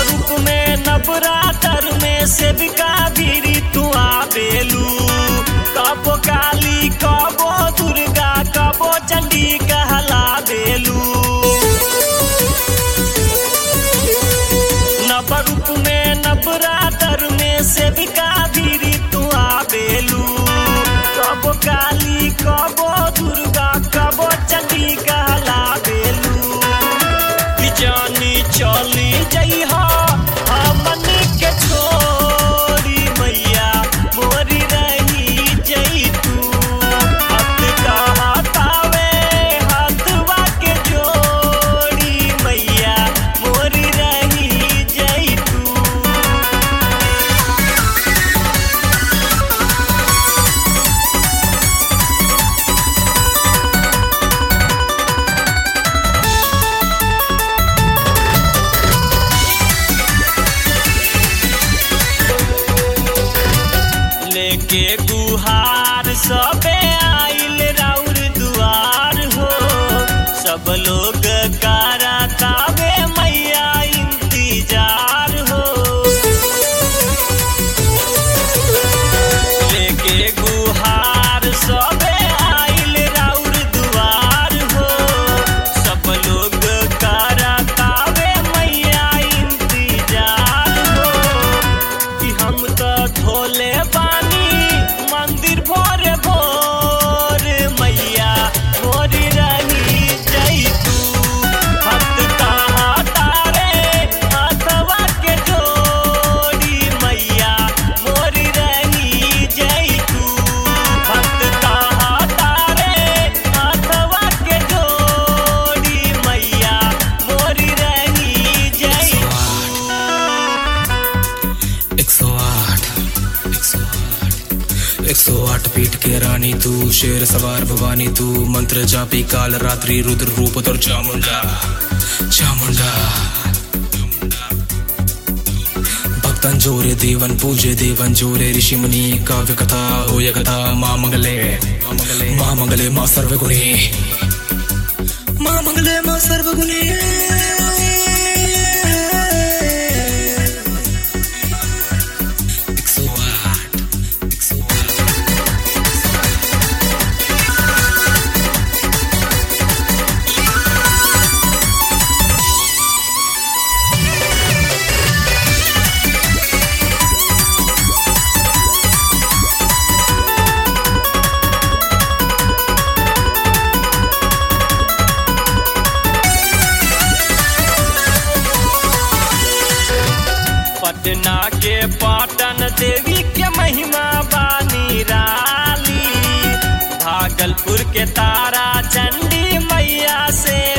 रूप में नवरात्र में सेविका भीरी तू आवेलू कबो काली कबो दुर्गा कबो चंडी कहला बेलू नव रूप में नवरात्र में सेविका भीरी तू आवेलू कबो काली कबो दुर्गा कबो चंडी कहला बेलू जानी चली जइहा हमन के छोड़ी मैया मोरी रही जई तू हत कहतावे हथवा के जोड़ी मैया मोरी रही जई तू लेके गुहार सबे आइल राउर दुआर हो सब लोग करातावे मैया इंतजार हो लेके गुहार सबे आइल राउर दुआर हो सब लोग करातावे मैया इंतजार हो कि हम तो धोले बानी मंदिर भोर भोर मैया मोरी रही जई तू भक्त कहा तारे हाथवा के जोड़ी मैया मोरी रही जई तू भक्त कहा तारे हाथवा के जोड़ी मैया मोरी रही जई तू एक सौ आठ एक सौ आठ एक सौ आठ पीठ के रानी तू शेर सवार भवानी तू मंत्र जापी काल रात्रि रुद्र रूप तर चामुंडा चामुंडा भक्तन जोरे देवन पूजे देवन जोरे ऋषि मुनि काव्य कथा होय कथा माँ मंगले माँ मंगले माँ सर्वगुणी माँ मंगले माँ सर्वगुणी एक सौ आठ एक सौ आठ पटना के पाटन देवी के महिमा बानी राली भागलपुर के तारा चंडी मैया से